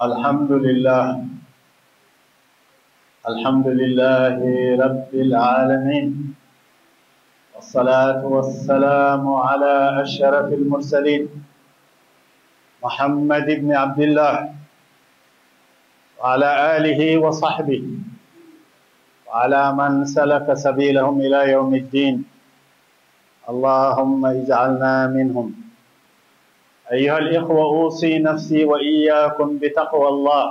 الحمد لله الحمد لله رب العالمين والصلاة والسلام على أشرف المرسلين محمد بن عبد الله وعلى آله وصحبه وعلى من سلك سبيلهم إلى يوم الدين اللهم اجعلنا منهم أيها الإخوة أوصي نفسي وإياكم بتقوى الله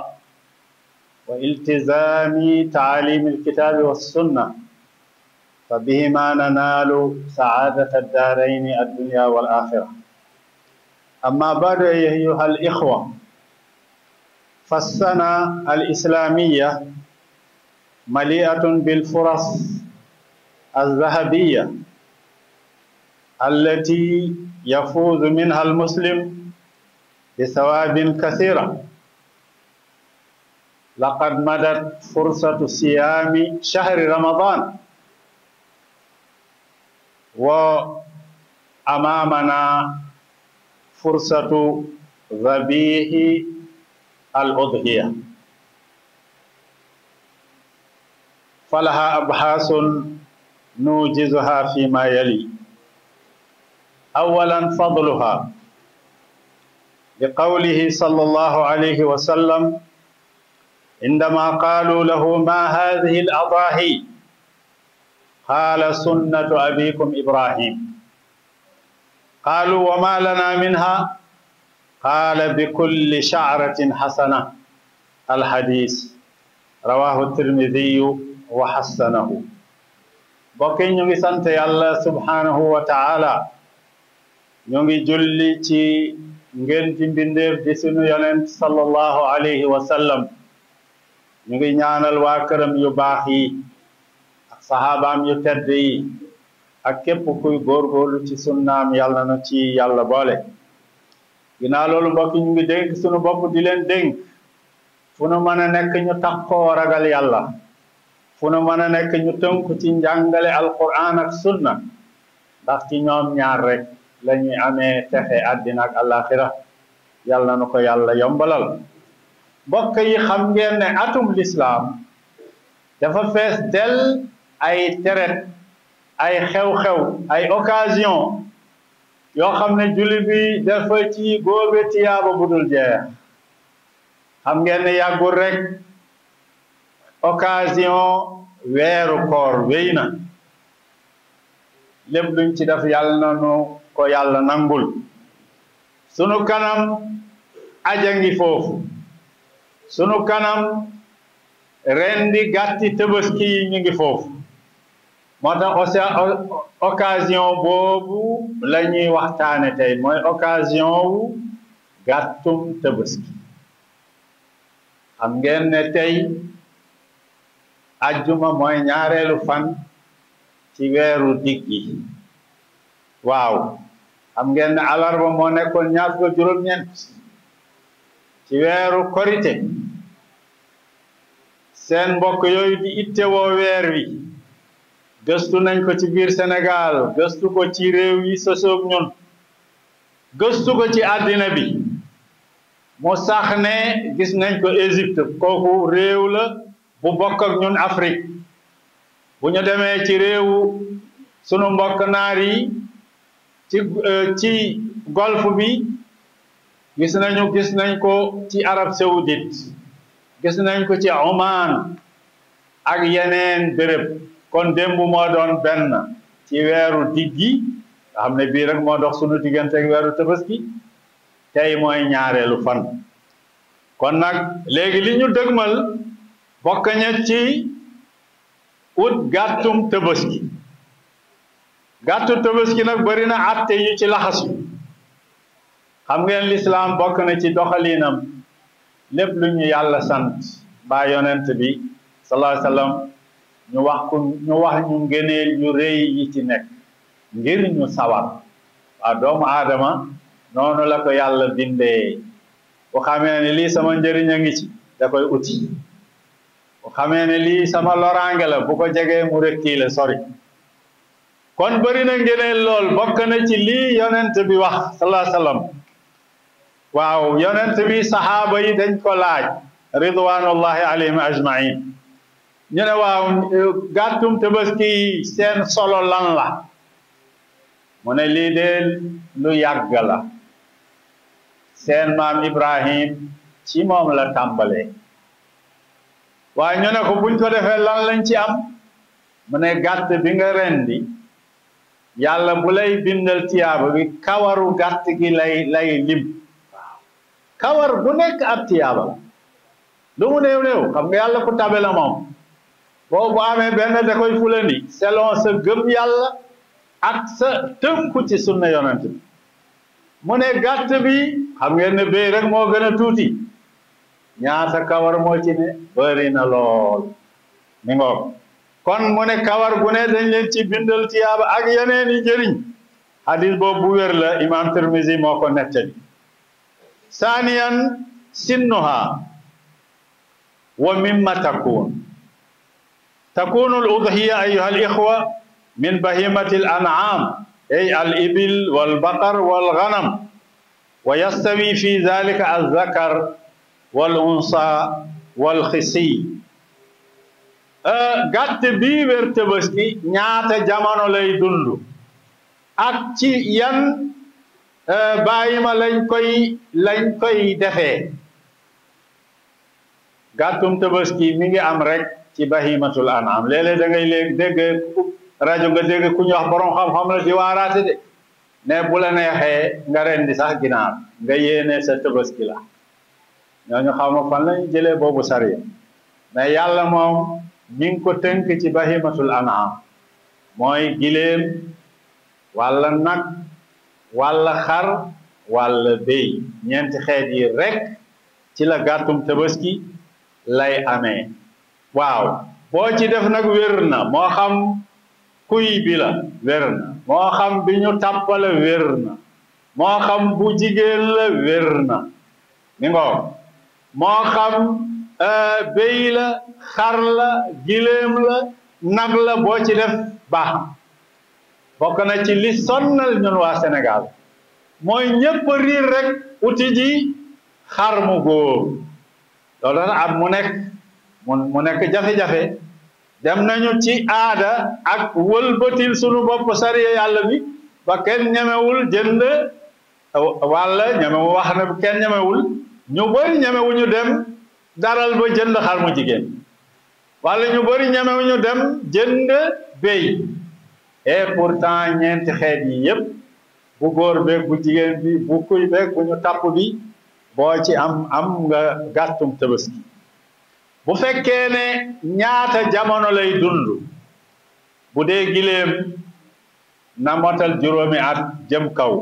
والتزام تعاليم الكتاب والسنة فبهما ننال سعادة الدارين الدنيا والآخرة أما بعد أيها الإخوة فالسنة الإسلامية مليئة بالفرص الذهبية التي يفوز منها المسلم بثواب كثيرة لقد مدت فرصة صيام شهر رمضان وأمامنا فرصة ذبيح الأضحية فلها أبحاث نوجزها فيما يلي أولا فضلها لقوله صلى الله عليه وسلم عندما قالوا له ما هذه الأضاحي قال سنة أبيكم إبراهيم قالوا وما لنا منها قال بكل شعرة حسنة الحديث رواه الترمذي وحسنه bokki ñu ngi sant yàlla subhanahu wa taala ñu ngi julli ci ngeen ci mbindeef di sunu yonent sallallahu alayhi wa sallam ñu ngi ñaanal waa këram yu baax yi ak saxaabaam yu tedd yi ak képp kuy góorgóorlu ci sunnaam yàlla na ci yàlla boole ginnaaw loolu mbokk ñu ngi dénk sunu bopp di leen dénk fu nu mën a nekk ñu takkoo ragal yàlla fu nu mën a nekk ñu tënku ci njàngale alquran ak sunna ndax ci ñoom ñaar rek la ñuy amee texe àddina ak alaxira yàlla na ko yàlla yombalal mbokk yi xam ngeen ne atum lislaam dafa fees del ay teret ay xew-xew ay occasion yoo xam ne julli bi dafa ci góobe tiyaaba bu dul jeex xam ngeen ne yàggul rek occasion weeru koor wéy na lépp luñ ci def yàlla na nu ko yàlla nangul sunu kanam aja ngi foofu sunu kanam rendi gàtti tëbaski yi ñu ngi foofu moo tax occasion boobu la ñuy waxtaane tey mooy occasion wu gàttum tëbaski xam ngeen ne tey ajjuma mooy ñaareelu fan ci weeru diggi waaw xam ngeen ne alarba moo nekkoon ñaar fukk juróom-ñeent ci weeru korite seen mbokk yooyu di itte woo weer wi gëstu nañ ko ci biir Sénégal gëstu ko ci réew yi sosoog ñun gëstu ko ci àddina bi mu sax ne gis nañ ko Égypte kooku réew la bu bokk ak ñun Afrique bu ñu demee ci réewu sunu mbokk naar yi ci ci golfe bi gis nañu gis nañ ko ci Arabie Saoudite gis nañ ko ci Oman ak yeneen béréb kon démb moo doon benn ci weeru diggi nga xam ne bii rek moo dox sunu diggante ak weeru tabaski tey mooy ñaareelu fan kon nag léegi li ñu dëgmal bokk ña ci ut gàttum tabaski gàttu tabaski nag bari na atte yu ci laxasu xam ngeen lislaam bokk na ci doxalinam lépp lu ñu yàlla sant ba yonent bi sallallahu alayhi wasallam ñu wax ku ñu wax ñu ngëneel yu rëy yi ci nekk ngir ñu sawar waa doomu aadama noonu la ko yàlla bindee bu xamee ne lii sama njëriñ a ngi ci da koy uti bu xamee ne lii sama loraange la bu ko jegee mu rekki la sori kon bëri na ngëneel lool bokk na ci lii yonent bi wax sallallahu alayhi wasallam waaw yonent bi saxaaba yi dañ ko laaj ridwanullahi alayhim ajmain ñu ne waaw gàttum tabaski yi seen solo lan la mu ne lii de lu yàgg la seen maam Ibrahim ci moom la tàmbalee waaye ñu ne ko buñ ko defee lan lañ ci am mu ne gàtt bi nga rendi yàlla bu lay bindal tiyaaba bi kawaru gàtt gi lay lay lim kawar bu nekk ab tiyaaba la lu mu néew néew xam nga yàlla ku tabe la moom boo bu amee benn da koy fulandi selon sa gëm yàlla ak sa tënku ci sunna yonent bi mu ne gàtt bi xam ngeen ne béy rek moo gën a tuuti ñaata kawar moo ci ne bëri na lool mi ngoog kon mu ne kawar gu ne dañ leen ci bindal tiyaaba ak yeneen i njëriñ hadis boobu bu wér la imam Tirmisi moo ko nettali saaniyan sinnuha wa mimma takun takunu al udhiya ayuha al ixwa min bahimati al an'am ay al ibil wal baqar wal ghanam wa yastawi fi dhalika al zakar wal unsa wal xisi gàtt bii wér tabaski ñaata jamono lay dund ak ci yan bàyyi ma lañ koy lañ koy defee gàttum tabaski mi ngi am rek ci bahimatul an'am léeg-léeg da ngay léegi dégg rajo nga dégg ku ñu wax borom xam-xam la di waaraate de ne bu la neexee nga rendi sax ginaar nga yéene sa tabaski la ñooñu xaw ma fan lañ jëlee boobu sariya mais yàlla moom mi ngi ko tënk ci bahimatul an'am mooy giléem walla nag walla xar walla béy ñeenti xeet yi rek ci la gàttum tabaski lay amee waaw boo ci def nag wér na moo xam kuy bi la wér na moo xam bi ñu tàppale wér na moo xam bu jigéen la wér na mi ngoo moo xam béy la xar la giléem la nag la boo ci def baax bokk na ci li sonnal ñun waa Sénégal mooy ñépp riir rek uti ji xar mu góor loolu nag at mu nekk mu mu nekk jafe-jafe dem nañu ci aada ak wëlbatil sunu bopp sariya yàlla bi ba kenn ñemewul jënd walla ñemewu wax na kenn ñemewul ñu bëri ñemewuñu dem daral ba jënd xar mu jigéen walla ñu bëri ñemewuñu dem jënd béy et pourtant ñeenti xeet yi yépp bu góor beeg bu jigéen bi bu kuy beeg bu ñu tàpp bi boo ci am am nga gàttum tabaski bu fekkee ne ñaata jamono lay dund bu dee giléem na motal juróomi at jëm kaw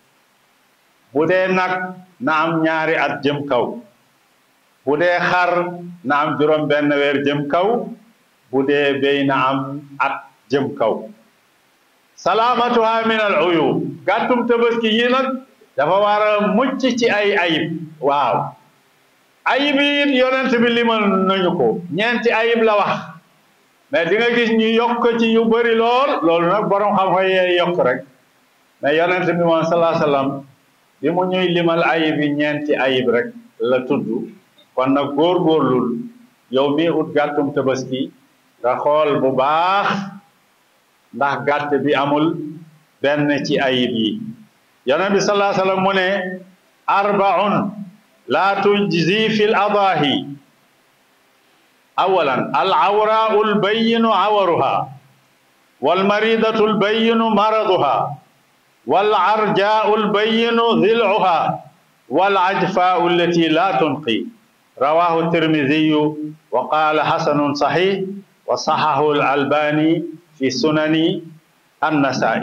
bu dee nag na am ñaari at jëm kaw bu dee xar na am juróom benn weer jëm kaw bu dee béy na am at jëm kaw salaamatuha min al uyub gàttum tabaski yi nag dafa war a mucc ci ay ayib waaw ayib yi it yonent bi limal nañu ko ñeenti ayib la wax mais di nga gis ñu yokk ci yu bëri lool loolu nag borom xam-xam yee yokk rek mais yonent bi moom salaa sallam bi mu ñuy limal ayib yi ñeenti ayib rek la tudd kon nag góorgóorlul yow mii ut gàttum tabaski nga xool bu baax ndax gàtt bi amul benn ci ayib yi yonent bi salaa sallam mu ne arbaun la tujzi fi l adaahi awalan al awraau l bayinu awaruha walmaridatu l bayinu maraduha wal arjaau l bayinu dilcuha wal ajfaau allati la tunqi rawahu tirmidiyu wa qaala xasanun saxix wa saxahu al albani fi sunani annasai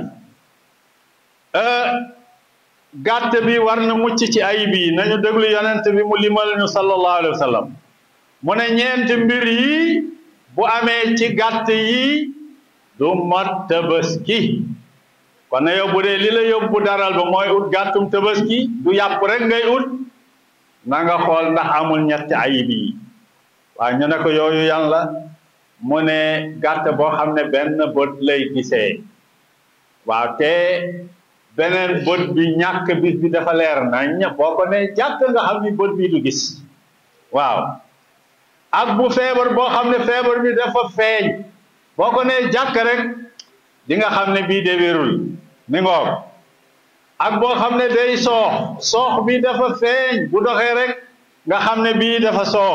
gàtt bi war na mucc ci ayib yi nañu déglu yonent bi mu limal ñu sallallahu alayhi wa sallam mu ne ñeenti mbir yi bu amee ci gàtt yi du mat tabaski kon na yow bu dee li la yóbbu daral ba mooy ut gàttum tabaski du yàpp rek ngay ut na nga xool ndax amul ñetti ayib yi waaw ñu ne ko yooyu yan la mu ne gàtt boo xam ne benn bët lay gisee waaw te beneen bët bi ñàkk bis bi dafa leer nañ boo ko ne jàkk nga xam ni bët bi du gis waaw ak bu feebar boo xam ne feebar bi dafa feeñ boo ko ne jàkk rek di nga xam ne bii de wérul mi ngoog ak boo xam ne day soox soox bi dafa feeñ bu doxee rek nga xam ne bii dafa soox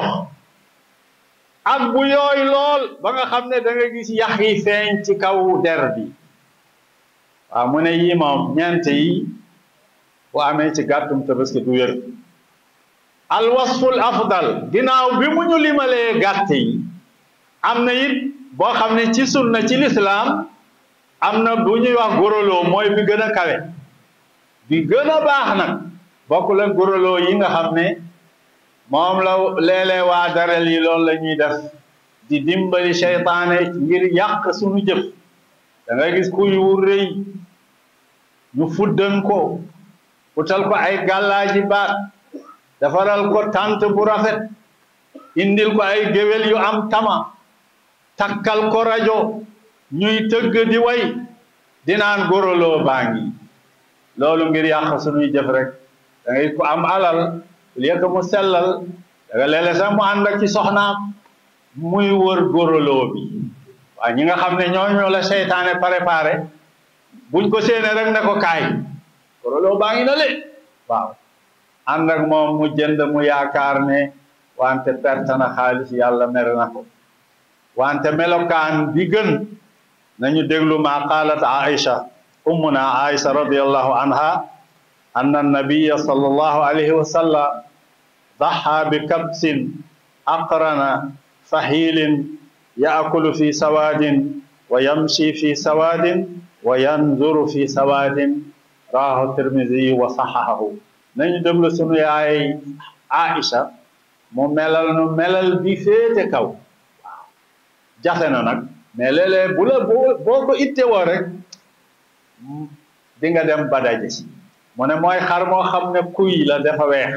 ak bu yooy lool ba nga xam ne da nga gis yax yi feeñ ci kaw der bi waaw mu ne yii moom ñeent yi bu amee ci gàttum tabaski du wér al wasful afdal ginnaaw bi mu ñu limalee gàtt yi am na it boo xam ne ci sunna ci lislaam am na bu ñuy wax goroloo mooy bi gën a kawe bi gën a baax nag bokk la goroloo yi nga xam ne moom la léeg-léeg waa darel yi loolu la ñuy def di dimbali seytaane ngir yàq suñu jëf da nga gis kuy wu rëy ñu fuddan ko utal ko ay gàllaaji baat defaral ko tant bu rafet indil ko ay géwél yu am tama takkal ko rajo ñuy tëgg di way dinaan goroloo baa ngi loolu ngir yàq suñuy jëf rek da ngay ko am alal léeg mu sellal da nga léeg-léeg sax mu ànd ak ci soxnaam muy wër goroloo bi waaw ñi nga xam ne ñoo ñoo la seytaane préparé buñ ko séene rek ne ko kaay goroloo baa ngi na le waaw ànd ak moom mu jënd mu yaakaar ne wante perte na xaalis yàlla mer na ko wante melokaan bi gën nañu déglu ma qaalat Aïcha ummuna Aïcha radiyallahu anha anna nabiya sallallahu alayhi wa sallam ضحى بكبس أقرن فحيل يأكل في سواد ويمشي في سواد وينظر في سواد رواه الترمذي وصححه nañu déglu sunu yaay Aïcha mu melal nu melal bi féete kaw waaw jafe na nag mais léeg-léeg bu la boo ko ittewoo rek di nga dem badaje si mu ne mooy xar moo xam ne kuy la dafa weex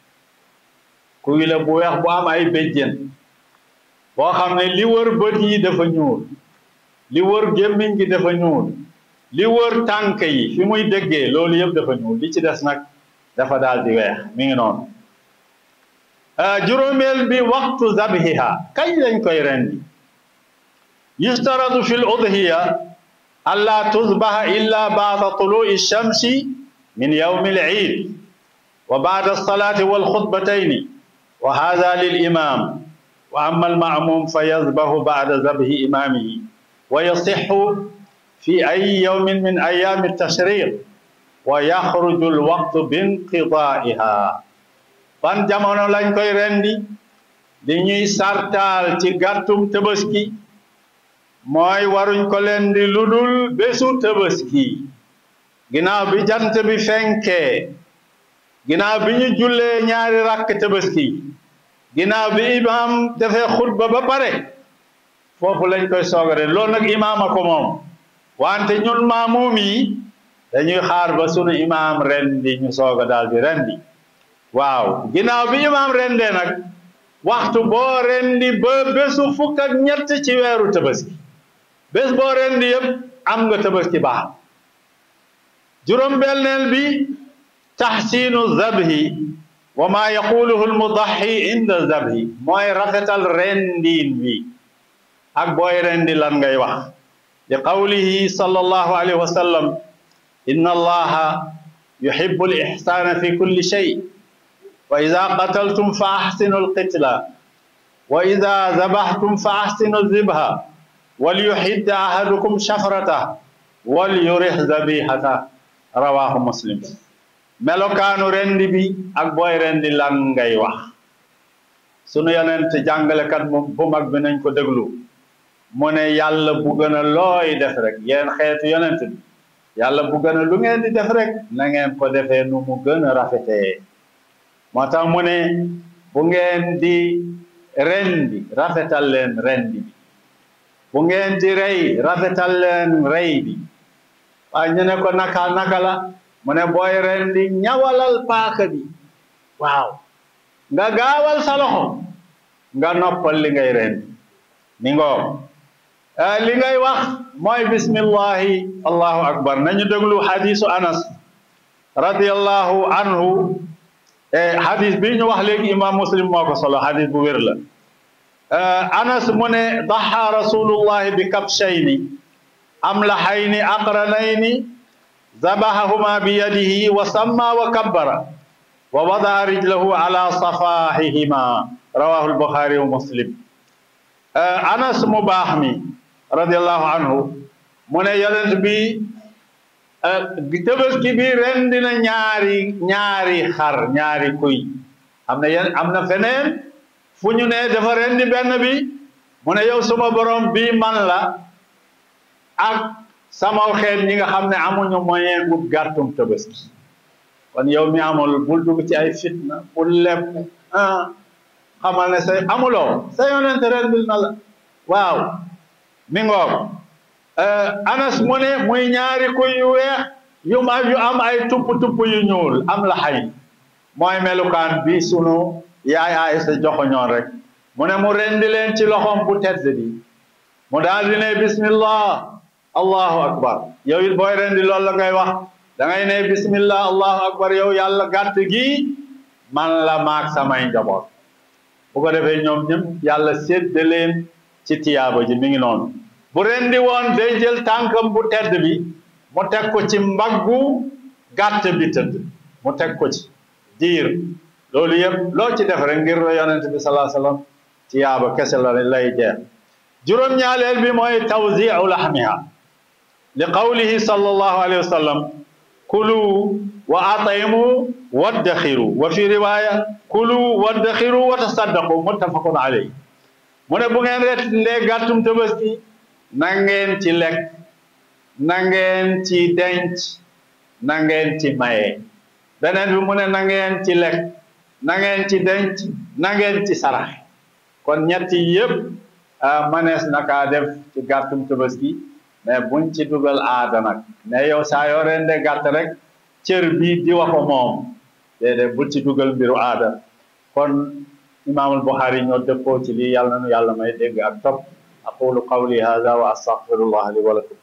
kuy la bu weex bu am ay béjjén boo xam ne li wër bët yi dafa ñuul li wër gémmiñ gi dafa ñuul li wër tànk yi fi muy déggee loolu yëpp dafa ñuul li ci des nag dafa daal di weex mi ngi noonu juróomeel bi waxtu zabhiha kañ lañ koy rendi yustaradu fi l udhiya alla tuzbaha illa baada tului shamsi min yawmi l iid wa baada alsalati walxutbatayni wa hada lil imam wa amma almamum fa yazbahu baada zabhi imamihi wa yasixu fi ay yawmin min ayami tashriq wa yaxruju alwaqtu binqidaiha ban jamono lañ koy rendi di ñuy sartaal ci gàttum tëbaski mooy waruñ ko leen di ludul bésu tëbaski ginnaaw bi jant bi fenkee ginnaaw bi ñu jullee ñaari rakk tëbaski ginnaaw bi imam defee xutba ba pare foofu lañ koy soogare loolu nag imaam a ko moom wante ñun maamuum yi dañuy xaar ba sunu imaam rendi ñu sooga daal di rendi waaw ginnaaw bi imaam rendee nag waxtu boo rendi ba bésu fukk ak ñett ci weeru tabaski bés boo rendi yëpp am nga tabaski baax juróom-benneel bi taxsiinu zabhi wa ma yaquluhu almudaxi inda zabhi mooy rafetal rendiin bi ak booy rendi lan ngay wax li qawlihi sallallahu alayhi wa sallam inna allaha yuhibbu al-ihsana fi kulli shay wa ida qataltum fa ahsinu alqitla wa ida zabahtum fa ahsinu zibha walyuhidda ahadukum shafrata walyurih zabihata rawahu muslim melokaanu rendi bi ak booy rendi lan ngay wax sunu yonent jàngalekat bu mag bi nañ ko déglu mu ne yàlla bu gën a looy def rek yéen xeetu yonent bi yàlla bu gën a lu ngeen di def rek na ngeen ko defee nu mu gën a rafetee moo tax mu ne bu ngeen di rendi rafetal leen rendi bi bu ngeen di rey rafetal leen rey bi waaye ñu ne ko naka naka la mu ne booy rendi ñawalal paaka bi waaw nga gaawal sa loxo nga noppal li ngay rendi mi ngoo li ngay wax mooy bismillahi allahu akbar nañu déglu hadisu anas radiallahu anhu e hadis bi ñu wax léegi imam muslim moo ko solo hadis bu wér la anas mu ne daxa rasulullahi bi kabshayni amlahayni aqranayni zabahahuma bi yadihi wa samma wa kabbara wa wadaa rijlahu ala safahihima rawahu albuxaari wa muslim anas mu baax mi radiallahu anhu mu ne yonent bi tabaski bi rendi na ñaari ñaari xar ñaari kuy am na yen am na feneen fu ñu ne dafa rendi benn bi mu ne yow suma borom bi man la ak samaw xeet ñi nga xam ne amuñu moyen bu gàttum tabaski kon yow mi amul bul dugg ci ay fitna bul lepp ah xamal ne say amuloo sa yonent rendil na la waaw mi ngoog anas mu ne muy ñaari kuy yu weex yu ma yu am ay tupp tupp yu ñuul am la xay mooy melukaan bi sunu yaay Aysa joxoñoon rek mu ne mu rendi leen ci loxoom bu tedd bi mu daal di ne bismillah allahu akbar yow it booy rendi loolu la ngay wax da ngay ne bismillah allahu akbar yow yàlla gàtt gi man la maag samay njaboot bu ko defee ñoom ñëpp yàlla sédde leen ci tiyaaba ji mi ngi noonu bu rendi woon day jël tànkam bu tedd bi mu teg ko ci mbaggu gàtt bi tëdd mu teg ko ci diir loolu yëpp loo ci def rek ngir yonent bi salaa sallam tiyaaba kese la lay jeex juróom-ñaaleel bi mooy tawziu laxmiha li qawlihi sallallahu alayhi wa sallam kulu wa at'imu waddaxiru wa fi riwaya kulu waddaxiru wa tasaddaqu muttafaqun alayhi mu ne bu ngeen ret ndee gàttum tabaski na ngeen ci lekk na ngeen ci denc na ngeen ci maye beneen bi mu ne na ngeen ci lekk na ngeen ci denc na ngeen ci sarax kon ñetti yëpp manees na kaa def ci gàttum tabaski mais buñ ci dugal aada nag mais yow saa yoo rende gàtt rek cër bii di wa ko moom déedéet bul ci dugal mbiru aada kon imaamul Buxaari ñoo dëppoo ci lii yàlla nu yàlla may dégg ak topp aqulu qawli hada wa astaghfirullah li wa lakum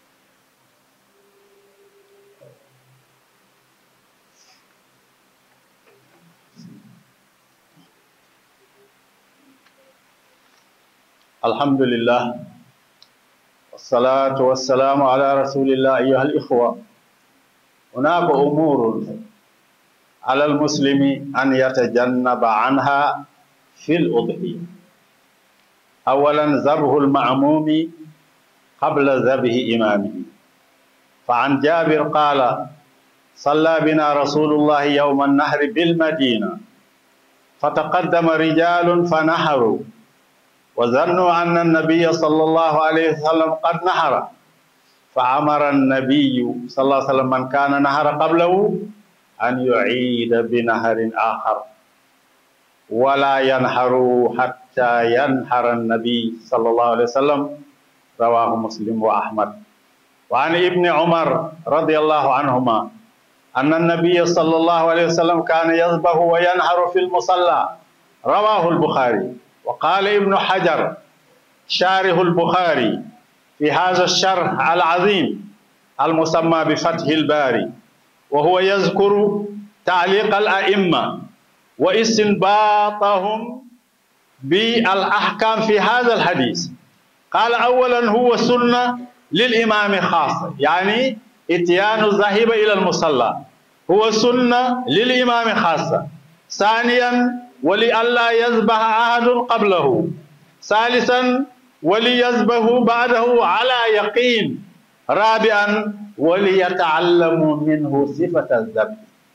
alhamdulillah والصلاة والسلام على رسول الله أيها الإخوة هناك أمور على المسلم أن يتجنب عنها في الأضحية أولا ذبح المعموم قبل ذبح إمامه فعن جابر قال صلى بنا رسول الله يوم النهر بالمدينة فتقدم رجال فنحروا وظنوا أن النبي صلى الله عليه وسلم قد نحر فأمر النبي صلى الله عليه وسلم من كان نهر قبله أن يعيد بنهر آخر ولا ينحر حتى ينحر النبي صلى الله عليه وسلم رواه مسلم وأحمد وعن ابن عمر رضي الله عنهما أن النبي صلى الله عليه وسلم كان يذبح وينحر في المصلى رواه البخاري وقال ابن حجر شارح البخاري في هذا الشرح العظيم المسمى بفتح الباري وهو يذكر تعليق الأئمة واستنباطهم بالأحكام في هذا الحديث قال أولا هو سنة للإمام خاصة يعني اتيان الذاهب إلى المصلى هو سنة للإمام خاصة ثانيا ولئلا يذبح أحد قبله ثالثا وليذبح بعده على يقين رابعا وليتعلموا منه صفة الذبح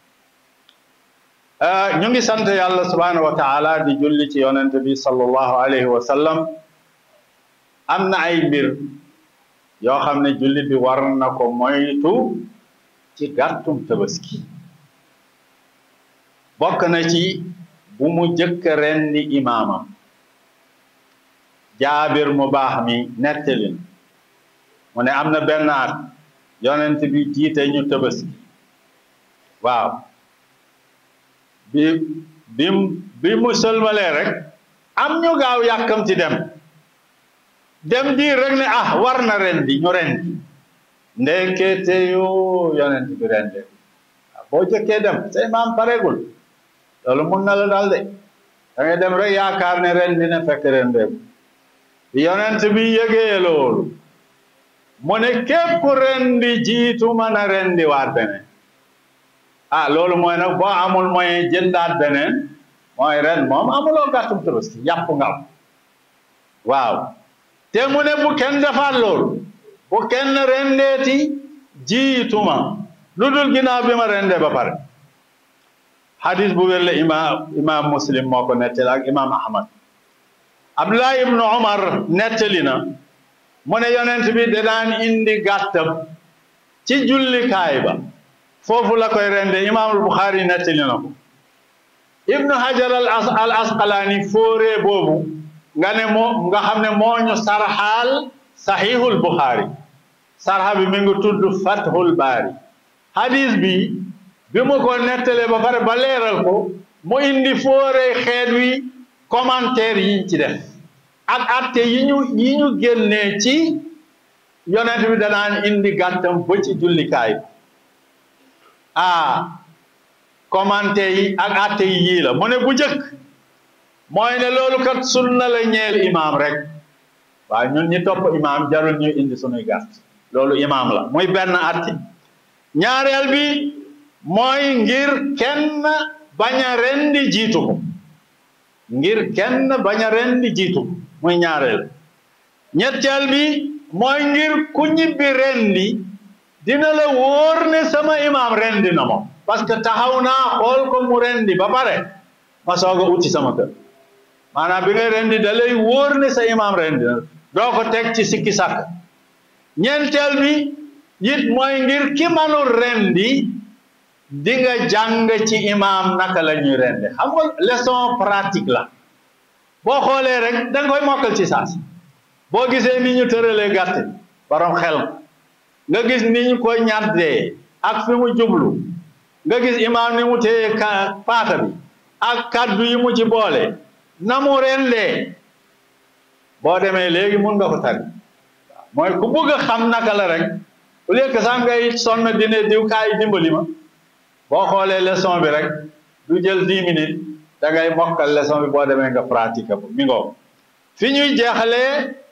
ñu ngi sant yàlla subhanahu wa taala di julli ci yonent bi sallallahu alayhi wa sallam am na ay mbir yoo xam ne julli bi war na ko moytu ci gàttum tabaski bokk na ci bu mu jëkk rendi imaamam jaabir mu baax mi nettalin mu ne am na benn at yonent bi jiite ñu tabaski waaw bi bi bi mu sëlmalee rek am ñu gaaw yàkkamti dem dem di rek ne ah war na rendi ñu rendi ndekete yoo yonent bi rende bu boo jëkkee dem sa imaam pareegul loolu mun na la dal de da ngay dem rek yaakaar ne ren dina fekk ren dem yonent bi yëgee loolu mu ne képp ku rendi jiitu mën a rendi waat beneen ah loolu mooy nag boo amul moyen jëndaat beneen mooy ren moom amuloo gàttum tabaski yàpp nga am waaw te mu ne bu kenn defaat loolu bu kenn rendeeti jiituma lu dul ginnaaw bi ma rendee ba pare hadis bu wér la imaam imaam muslim moo ko nettali ak imaam ahmad abdullah ibnu umar nettali na mu ne yonent bi da daan indi gàttam ci jullikaay ba foofu la koy rende imaamul buxaari nettali na ko ibnu hajar al as al asqalaani fóoree boobu nga ne moo nga xam ne moo ñu sarxaal saxiixul buxaari sarxa bi mi ngi tudd fathul baari hadis bi bi mu ko nettalee ba pare ba leeral ko mu indi fóoree xeet wi commentaire yiñ ci def ak atte yi ñu yi ñu génnee ci yonent bi danaan indi gàttam ba ci jullikaay ah commentaire yi ak atte yi yii la mu ne bu jëkk mooy ne loolu kat sunna la ñeel imaam rek waaye ñun ñi topp imaam jarul ñuy indi sunuy gàtt loolu imaam la muy benn atti ñaareel bi mooy ngir kenn bañ a rendi jiitu ko ngir kenn bañ a rendi jiitu ko muy ñaareel ñetteel bi mooy ngir ku ñibbi rendi dina la wóor ne sama imaam rendi na moom parce que taxaw naa xool ko mu rendi ba pare ma soog a uti sama kër maanaam bi ngay rendi da lay wóor ne sa imaam rendi na doo ko teg ci sikki sàkk ñeenteel bi it mooy ngir ki manul rendi di nga jàng ci imaam naka la ñuy rendi xam nga leçon pratique la boo xoolee rek da nga koy mokkal ci saas boo gisee ni ñu tëralee gàtt borom xel nga gis ni ñu koy ñaddee ak fi mu jublu nga gis imaam ni mu téye ka paata bi ak kaddu yi mu ci boole na mu rendee boo demee léegi mun nga ko tari mooy ku bëgg a xam naka la rek au lieu que sax ngay sonn dine diw kaay dimbali ma boo xoolee leçon bi rek du jël dix minutes da ngay mokkal leçon bi boo demee nga pratique ko mi ngoo fi ñuy jeexalee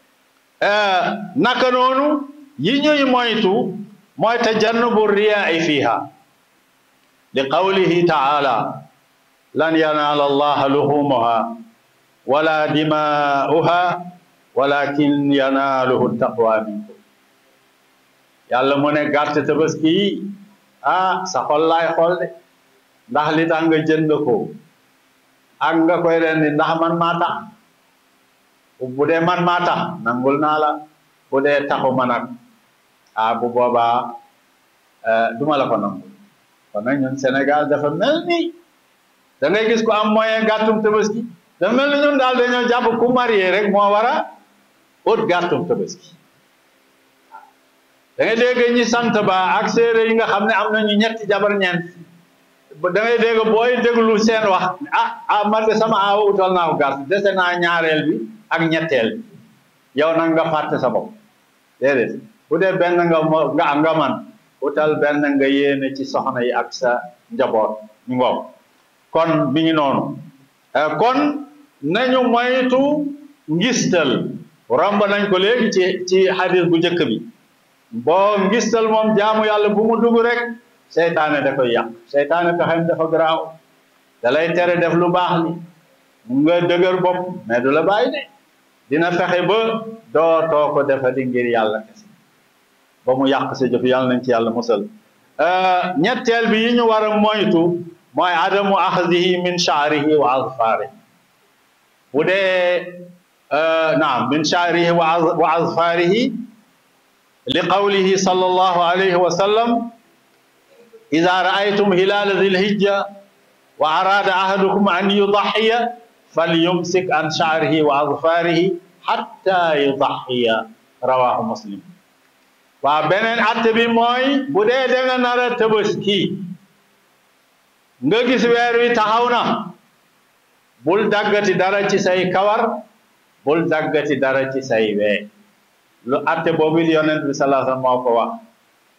naka noonu yi ñuy moytu mooy tajannubu riyaa fiha li qawlihi taala lan yanaala allaha luhumuha wala dimaa'uha walakin yanaaluhu taqwa minkum yàlla mu ne gàtt tabaski yi ah sa xol laay xool de ndax li tax nga jënd ko ak nga koy rendi ndax man maa tax bu dee man maa tax nangul naa la bu dee taxu ma nag ah bu boobaa duma la ko nangul kon nag ñun Sénégal dafa mel ni da ngay gis ko am moyen gàttum tabaski dafa mel ni ñun daal dañoo jàpp ku marié rek moo war a ut gàttum tabaski da ngay dégg ñi sant ba ak séeréer yi nga xam ne am nañu ñetti jabar ñeent da ngay dégg booy déglu seen wax ah ah man de sama aawa utal naa ko gàtt dese naa ñaareel bi ak ñetteel bi yow nag nga fàtte sa bopp déedéet bu dee benn nga nga nga man utal benn nga yéene ci soxna yi ak sa njaboot ñu ngoog kon mi ngi noonu kon nañu moytu ngistal romb nañ ko léegi ci ci hadis bu njëkk bi boo ngistal moom jaamu yàlla bu mu dugg rek seytaane da koy yàq seytaane pexem dafa garaaw da lay tere def lu baax li mu nga dëgër bopp mais du la bàyyi de dina fexe ba dootoo ko defati ngir yàlla kese ba mu yàq sa jëf yàlla nañ ci yàlla musal ñetteel bi yi ñu war a moytu mooy adamu axdihi min shaarihi wa azfaarihi bu dee naam min shaarihi wa azfaarihi li qawlihi sallallahu alayhi wa sallam ida raaytum hilala dil hijja wa arada ahadukum an yudaxiya falyumsik an shaarihi wa azfaarihi hatta yudaxiya rawahu muslim waa beneen atte bi mooy bu dee da nga nar a tabaski nga gis weer wi taxaw na bul daggati dara ci say kawar bul daggati dara ci say wee lu atte boobu yonent bi sallallahu alayhi wasallam moo ko wax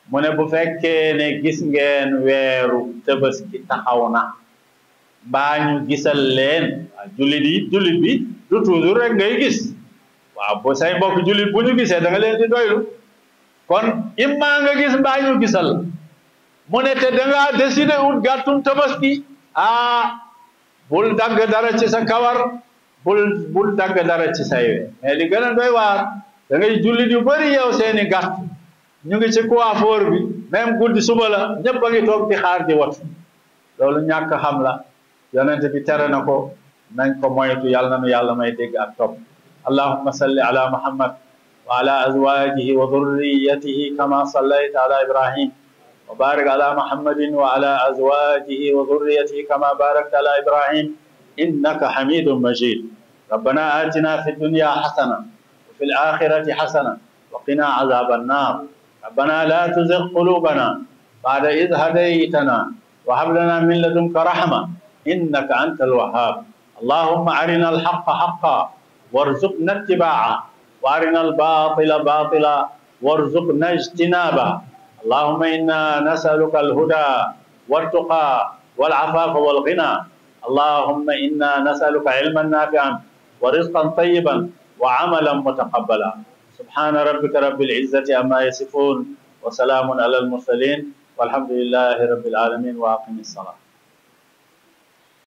mu ne bu fekkee ne gis ngeen weeru tabaski taxaw na mbaa ñu gisal leen waaw jullit yi jullit bi du toujours rek ngay gis waaw bu say mbokk jullit bu ñu gisee da nga leen di doylu kon imma nga gis mbaa ñu gisal mu ne te da ngaa décider ut gàttum tabaski ah bul dagg dara ci sa kawar bul bul dagg dara ci say we mais li gën a doy waar da ngay jullit yu bëri yow seeni gàtt ñu ngi ci coiffeur bi même guddi suba la ñëpp a ngi toog di xaar di wat loolu ñàkk xam la yonente bi tere na ko nañ ko moytu yàlla na nu yàlla may dégg ak topp allahumma salli ala muhammad wa ala azwajihi wa dhurriyatihi kama sallayta ala ibrahim wa barik ala muhammadin wa ala azwajihi wa dhurriyatihi kama barakta ala ibrahim innaka hamidun majid ربنا آتنا في الدنيا حسنة وفي الآخرة حسنة وقنا عذاب النار ربنا لا تزغ قلوبنا بعد إذ هديتنا وهب لنا من لدنك رحمة إنك أنت الوهاب اللهم أرنا الحق حقا وارزقنا اتباعه وأرنا الباطل باطلا وارزقنا اجتنابه اللهم إنا نسألك الهدى والتقى والعفاف والغنى اللهم إنا نسألك علما نافعا ورزقا طيبا وعملا متقبلا سبحان ربك رب العزة عما يصفون وسلام على المرسلين والحمد لله رب العالمين وأقم الصلاة